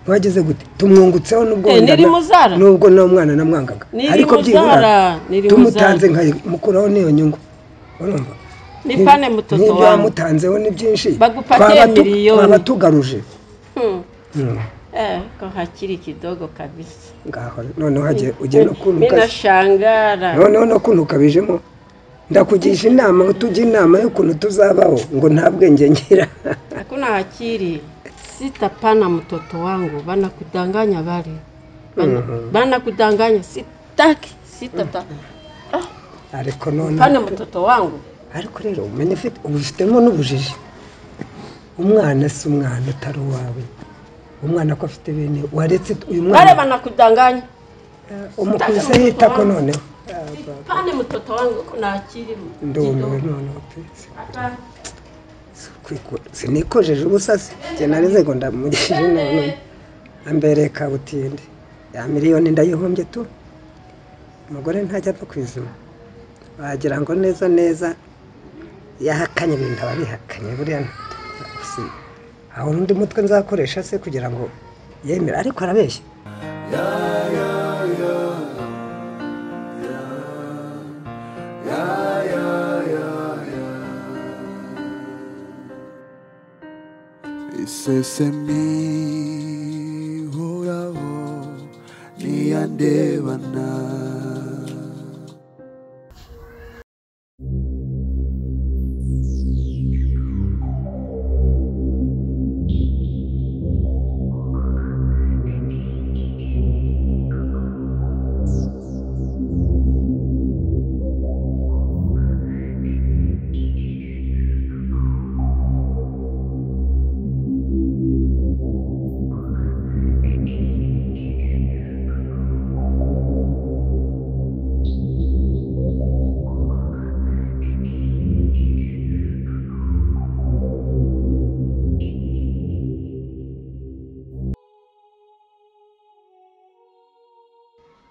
bageze gute tumwungutseho n'ubwo Eh, wenda ni na- Rimuzara. n'ubwo na mwana namwangaga Ni ariko Rimuzara, byibura ni Rimuzara. tumutanze nkayimukuraho n'iyo nyungu urumva ni pane mutoto n'ibyo wawe wamutanzeho ni byinshi Bagupatiye twaba tu- miliyoni. twaba tugaruje Hmm. Mm, eh ko hakiri kidogo kabisa ngaho noneho hagiye ugiye no kuntu ukazi- binashangara noneho no kuntu ukabijemo ndakugisha inama ngo tujye inama y'ukuntu tuzabaho ngo nta bwenge ngira hakuna hakiri sitapana mtoto wangu bana kudanganya bale bana, Mhm. bana kudanganya sitaki sitata Ah, ariko none pane mtoto wangu ariko rero umenya ufite ubifitemo n'ubujiji umwana si umwana utari uwawe umwana ko afite bene waretse uyu bale mwana bana kudanganya umukuze yita ko noneho pane mtoto wangu kuna hakiri ndumiwe noneho pe kwikura sinikojeje ubusasi njye nareze ngo ndamugishije none ambereye kabutindi ya miliyoni ndayihombye tu umugore ntajya apfa kwizima wagira ngo neza neza yahakanye ibintu aba abihakanye buriya nta- si- aho undi mutwe nzakoresha se kugira ngo yemere ariko arabeshya isesemi horaho niyandebana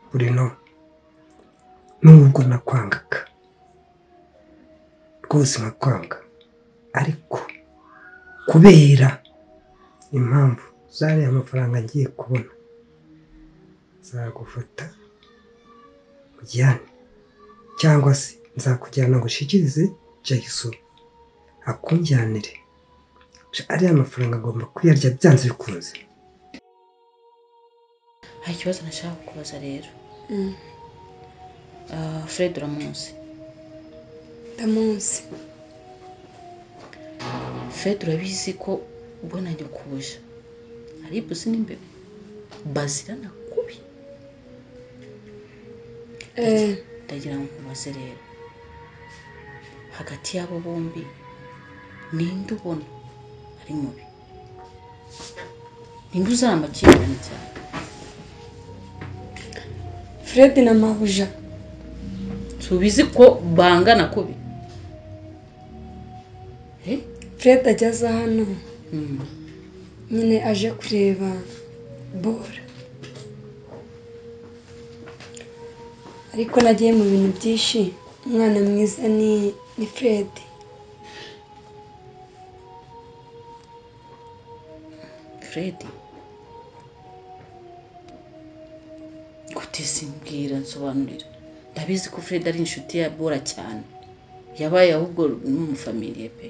burino nubwo nakwangaga rwose nkakwanga ariko kubera impamvu zariya amafaranga ngiye kubona nzagufata ujyane cyangwa se nzakujyana ngo ushikirize jayiso akunjyanire ariya mafaranga agomba kuyarya byanze bikunze hari ikibazo nashaka kukubaza rero Ah, fred uramuzi ndamuzi fred urabizi ko ubwo nanjye kubuja hari ibuzi n'imbeba bazirana kubi Eh, ndagira ngo nkubaze rero hagati y'abo bombi ninde ubona ari mubi ninde uzana amakimbirane cyane fred na mabuja tubizi ko bangana kubi Eh? fred ageze hano Hmm. nyine aje kureba bora ariko nagiye mu bintu byinshi umwana mwiza ni ni fred fred gute simbwira nsobanurira ndabizi ko fred ari inshuti ya bora cyane yabaye ahubwo n'umufamiliye pe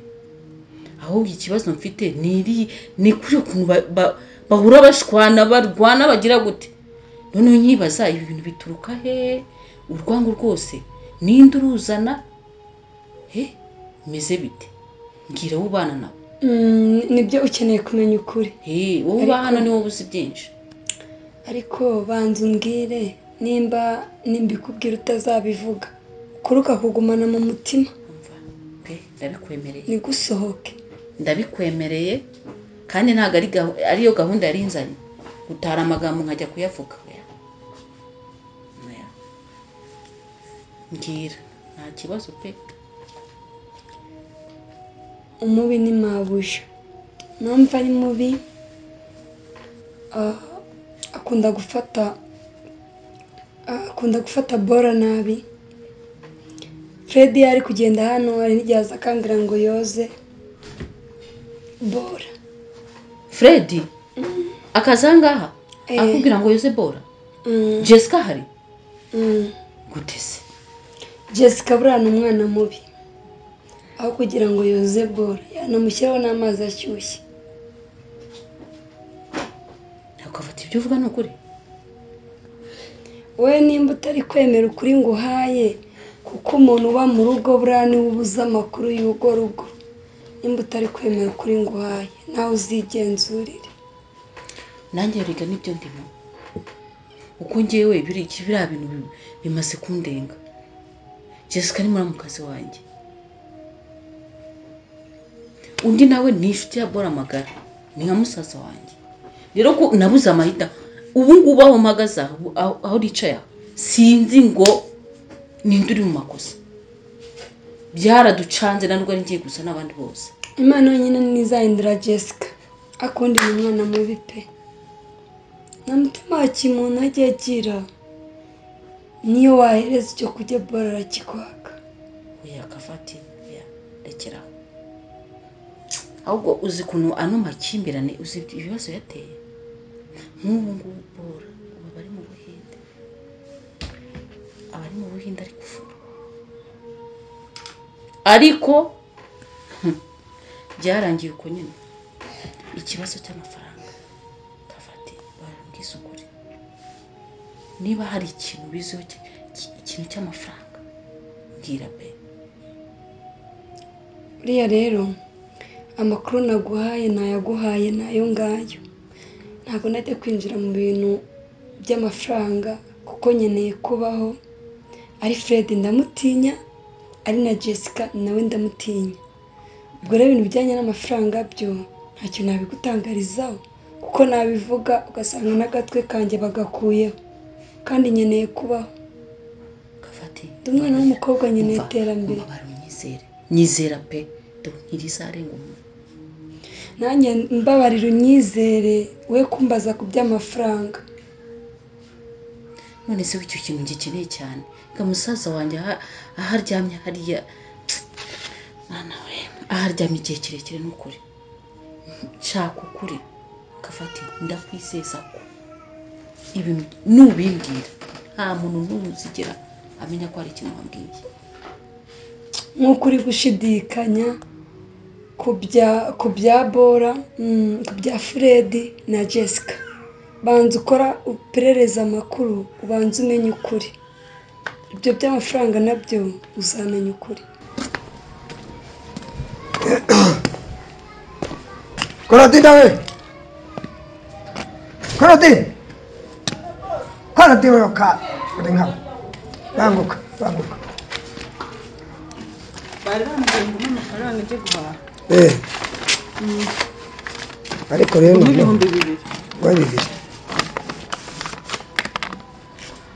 ahubwo ikibazo mfite ni iri ni kuri ukuntu ba- ba- bahura bashwana barwana bagira gute noneho nyibaza ibi bintu bituruka hehe urwango rwose ninde uruzana he meze bite mbwira wowe ubana nawe Mm, nibyo ukeneye kumenya ukuri Hey, wowe uba hano ni wowe uzi byinshi ariko banza umbwire nimba nimbikubwira utazabivuga ukuri ukakugumana mu mutima Umva, pe ndabikwemereye nigusohoke ndabikwemereye kandi ntabwo ari gahu- ariyo gahunda yari nzanye gutara amagambo nkajya kuyavuga oya oya mbwira nta kibazo pe umubi ni mabuja numva ari mubi ah, akunda gufata ah, akunda gufata bora nabi fred iyo ari kugenda hano hari n'igihe aza akangira ngo yoze bora fred akazi aha ngaha Eh. akubwira ngo yoze bora Mm, jessica hari mm. gute se jessica buriya ni umwana mubi aho kugira ngo yoze bora yanamushyiraho n'amazi ashyushye ukafata ibyo uvuga ni ukuri wowe nimba utari kwemera ukuri ngo uhaye kuko umuntu uba mu rugo buriya niwe ubuze amakuru y'urwo rugo nimba utari kwemera ukuri ngo uhaye nawe uzigenzurire nanjye erega nibyo ndimo uko ngewe biri biriya bintu bi- bimaze kundenga jessica ni muramukazi wanjye undi nawe ni inshuti ya bora magara ni nka musaza wanjye rero ko nabuze amahita ubu ngubu aho mpagaze aha, ubu- aho aho nicaye aha, sinzi ngo ninde uri mu makosa byaraducanze na nubwo ari ngiye gusa n'abandi bose imana yonyine ntizahindura jessica akundi ni umwana mubi pe nta mutima wa kimuntu ajya agira niyo wahereza icyo kurya bora arakikwaka oya kavati oya rekeraho ahubwo uzi ukuntu ano makimbirane uzi ibibazo yateye nk'ubu ngubu bora ubu abari mu buhinde abari mu buhinde ari gufura ariko hmm, byarangiye uko nyine ikibazo cy'amafaranga kavati barambwiza ukuri niba hari ikintu biziho ki- ki- ikintu cy'amafaranga mbwira pe buriya rero amakuru naguhaye nayaguhaye ni ayo ngayo ntabwo najya kwinjira mu bintu by'amafaranga kuko nkeneye kubaho ari fred ndamutinya ari na jessica nawe ndamutinya ubwo rero ibintu bijyanye n'amafaranga byo ntacyo nabigutangarizaho kuko nabivuga ugasanga n'agatwe kanjye bagakuyeho kandi nkeneye kubaho gafate ndi umwana w'umukobwa nkeneye iterambere umubare unyizere nyizera pe dore ntirizarenga umuntu nanjye mbabarira unyizere we kumbaza ku by'amafaranga none se w'icyo kintu gikeneye cyane ga musaza wanjye aha- aho aryamye hariya mwana we aho aryamye igihe kirekire ni ukuri nshaka ukuri gafate ndakwizeza ko ibintu nubimbwira nta muntu n'umwe uzigera amenya ko hari ikintu wambwiye nk'uko uri gushidikanya ku bya ku bya bora mm, ku bya furedi na jessica banza ukora uperereza amakuru ubanza umenye ukuri ibyo by'amafaranga nabyo uzamenya ukuri Korodina we! Korodina! Korodina we ka! Uri nkawe. Banguka, banguka. bari bambwiye ngo umpe amafaranga ajye guhaha Eh. Ariko rero noneho nk'ibihumbi bibiri guha bibiri.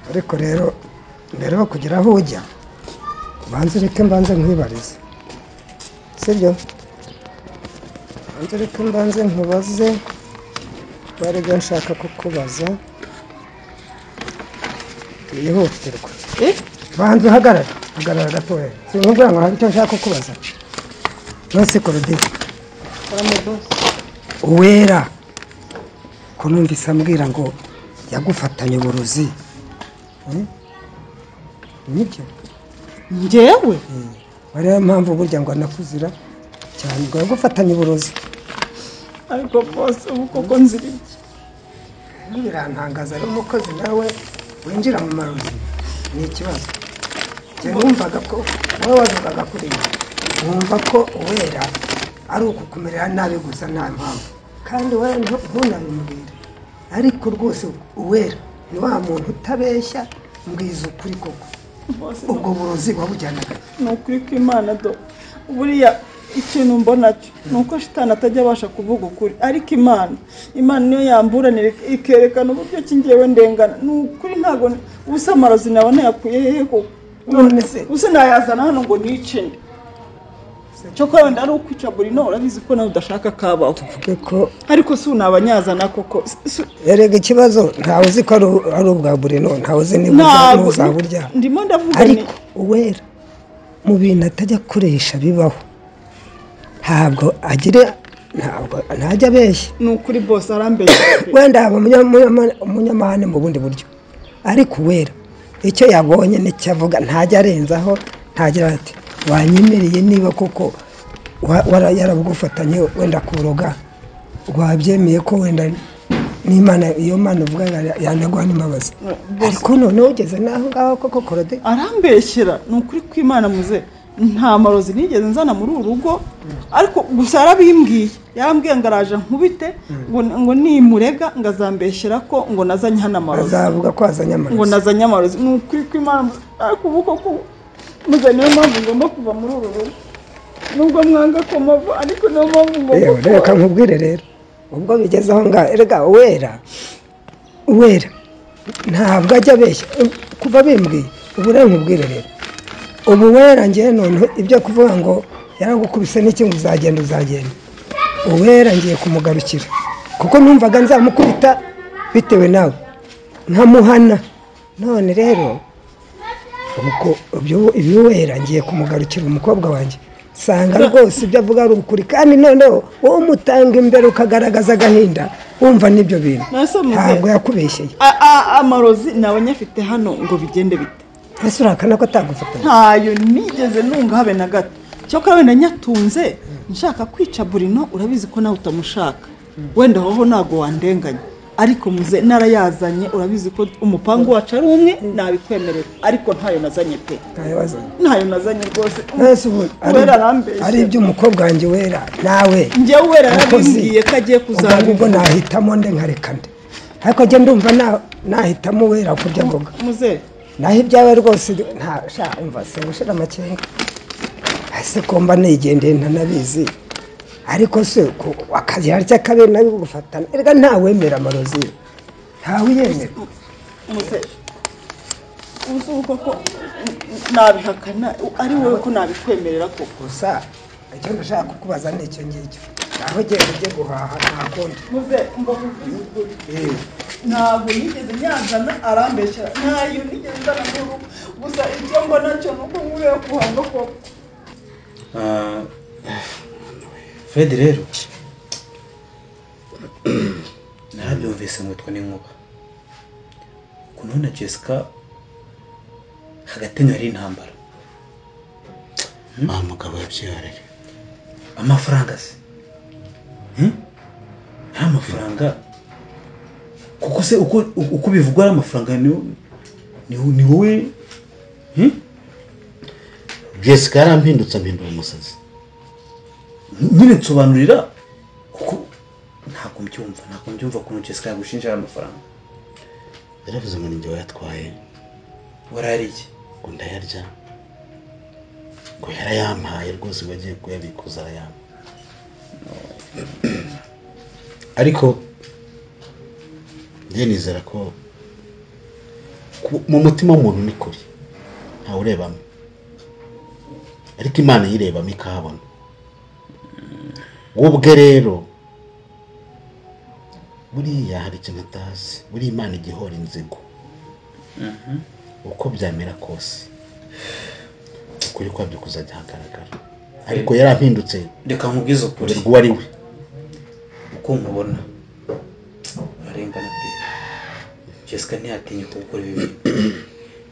Ariko rero mbere yo kugira aho ujya, ubanza ureke mbanze nkwibarize. Sibyo? Ubanza ureke mbanze nkubaze, barega nshaka kukubaza, byihutirwa. eh banza uhagarara hagarara gatoya sinkubwira ngo hari icyo nshaka kukubaza nonse korodina karame bose uwera ko numvise ambwira ngo yagufatanye uburozi Eh? nibyo njyewe ariyo mpamvu burya ngo anakuzira cyane ngo yagufatanye uburozi ariko bose ubu koko nziriye birantangaza rero umukozi nawe winjira mu marozi ni ikibazo njye numvaga ko wowe wabivugaga kuri ibi nkumva ko uwera ari ukukumerera nabi gusa nta mpamvu kandi wowe ntu- ntunabimubwire ariko rwose uwera ni wa muntu utabeshya mbwiza ukuri koko bose ubwo burozi wabujyanaga ni ukuri kw'imana do buriya ikintu mbona cyo ni uko shitani atajya abasha kuvuga ukuri ariko imana imana niyo yamburanira ikerekana uburyo ki njyewe ndengana ni ukuri ntabwo ni- ubusa amarozi nawe nayakuye hehe koko none se ubusa nayazana hano ngo nice cyokora wenda ari ukwica burino urabizi ko nawe udashaka kabaho tuvuge ko ariko si unabanyazana koko Si- si- erega ikibazo ntawe uzi ko ari u- ari ubwa burino ntawe uzi niba uza- ntabwo n'uzaburya ndimo ndavuga ni ariko uwera mu bintu atajya akoresha bibaho ntabwo agira ntabwo ntajya abeshya ni ukuri bose arambeshya wenda yaba umunyama- umunyamahane mu bundi buryo ariko uwera icyo yabonye nicyo avuga ntajya arenzaho ntagira ati wanyemereye niba koko wa- wara- yarabugufatanye wenda kuroga wabyemeye ko wenda n'imana iyo mana uvuga ya- yanaguha n'imbabazi ariko noneho ugeze n'aho ngaho koko korode arambeshyera ni ukuri kw'imana muze nta marozi nigeze nzana muri uru rugo ariko gusa yarabimbwiye yarambwiye ngo araje nkubite ngo ngo nimurega ngo azambeshyera ko ngo nazanye hano amarozi azavuga ko azanye ngo amarozi nazanye amarozi ni ukuri kw'imana muze ariko ubu koko muze niyo mpamvu ngomba kuva muri uru rugo nubwo mwanga ko mava ariko niyo mpamvu ngomba yewe reka kuva nkubwire rero ubwo bigeze aho ngaho erega uwera uwera ntabwo ajya abeshya kuva bimbwiye ubu rero nkubwire rero ubu wera ngewe noneho ibyo kuvuga ngo yaragukubise n'iki ngo uzagenda uzagenda uwera ngiye kumugarukira kuko numvaga nzamukubita bitewe nawe nkamuhana none rero ubwo ibyo- ibiwera ngiye kumugarukira umukobwa wanjye nsanga rwose ibyo avuga ari ukuri kandi noneho wowe umutanga imbere ukagaragaza agahinda wumva n'ibyo bintu Nase muze. ntabwo yakubeshyeye A- a- amarozi nawe nyafite hano ngo bigende bite ese urahakana ko atagufatanya ntayo nigeze nunga habe na gato cyakora wenda nyatunze nshaka kwica burino urabizi ko nawe utamushaka wenda woho ntabwo wandenganya ariko muze narayazanye urabizi ko umupangu wacu ari umwe nabikwemerera ariko ntayo nazanye pe ntabibazo ntayo nazanye rwose mwese ubu ari- Uwera arambeshya. ari iby'umukobwa wanjye wera nawe njye wera Mukozi. yarabimbwiye ko agiye ubwo ubwo kuzamubona nahitamo nde nkareka nde ariko njye ndumva na- nahitamo wera kurya mboga muze naho ibyawe rwose nta sha umva singushira amakenga ese ko mba nigendeye ntanabizi ariko se ku- akazi harya kabiri nabi gufatana erega ntawemera amarozi ntawe uyemera muze uzi ko nabihakana ari wowe ko nabikwemerera koko gusa icyo ndashaka kukubaza ni icyo ngicyo naho ugiye ujye guhaha nta kundi muze mbavuze ntabwo nigeze nyazana arambeshyera ntayo nigeze nzana mu rugo gusa icyo mbona cyo ni uko nkubera kuhava koko Ah, fred rero narabyumvise ngo n'inkuba ukuntu na jessica hagati yanyu hari intambara nta mugabo yabyarira amafaranga se Hmm? nta mafaranga kuko se uko uko bivugwa ari amafaranga ni ni- ni wowe Hmm? jessica yarampindutse ampindura umusazi nyine nsobanurira kuko ntabwo mbyumva ntabwo mbyumva ukuntu jessica yagushinja ari amafaranga yaravuze ngo ninjye wayatwaye warariye ngo ndayarya ngo yarayampaye rwose ngo agiye kuyabikuza arayampa ariko njye nizera ko ku- mu mutima w'umuntu ni kure ntawe urebamo ariko imana yirebamo ikahabona wowe ubwe rero buriya hari ikintu atazi buriya imana igihora inzigo uko byamera kose ukuri kwabyo kuzajya hagaragara ariko yarampindutse reka nkubwize ukuri urerwa uwo ari we uko nkubona urarengana pe jessica ntiyatinyuka gukora ibi bintu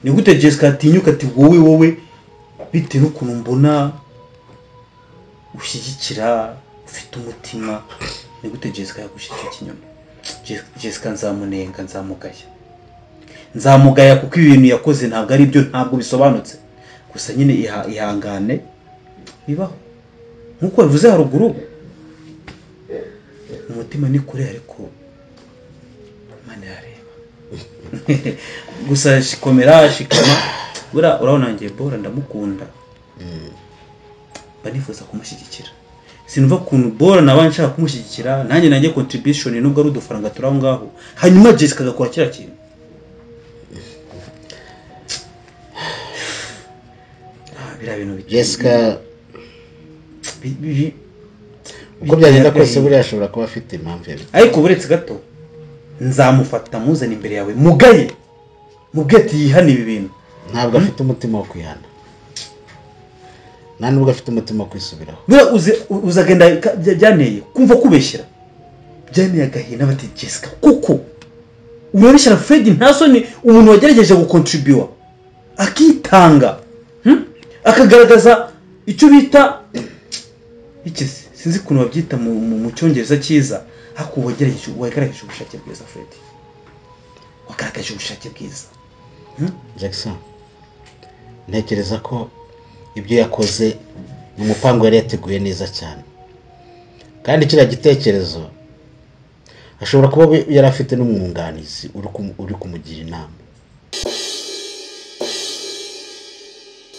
ni gute jessica yatinyuka ati wowe wowe bitewe n'ukuntu mbona ushyigikira ufite umutima ni gute jessica yagushyigikira ikinyoma Jess- jessica nzamunenga nzamugaya nzamugaya kuko ibi bintu yakoze ntabwo ari byo ntabwo bisobanutse gusa nyine iha- ihangane bibaho nk'uko bivuze haruguru umutima ni kure ariko imana yareba gusa shikomera shikama buriya urabona ngiye bora ndamukunda mba nifuza kumushyigikira sinumva ukuntu bora naba nshaka kumushyigikira nanjye nanjye contribution nubwo ari udufaranga turi aho ngaho hanyuma jessica agakora kiriya kintu Ah, biriya bintu bi- jessica bi- bi- uko byagenda kose buriya ashobora kuba afite impamvu yabi ariko buretse gato nzamufata muzana imbere yawe mugaye mubwe ati yihane ibi bintu ntabwo afite umutima wo kwihana nta nubwo afite umutima wo kwisubiraho buriya uzi- u- uzagenda ka- bya- byaneye kumva kubeshyira byaneye agahinda bati jessica kuko urabeshyira fred nta soni umuntu wagerageje gukontribuwa akitanga hmm? akagaragaza icyo bita iki se? sinzi ukuntu babyita mu, mu, mu cyongereza cyiza ariko wagerageje wagaragaje ubushake bwiza fred wagaragaje ubushake bwiza jackson ntekereza ko ibyo yakoze ni umupango yari yateguye neza cyane kandi kiriya gitekerezo ashobora kuba we- yari afite n'umwunganizi uri kumu- uri kumugira inama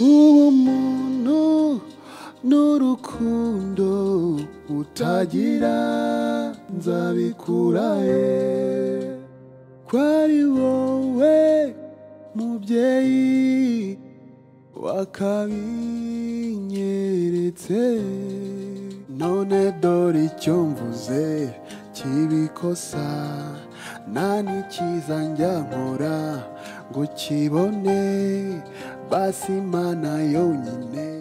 uwo muntu n'urukundo utagira nzabikurahe kwari wowe mubyeyi wakabinyeretse none dore icyo mvuze kibikosa nta n'ikiza njya nkora ngo kibone basi imana yonyine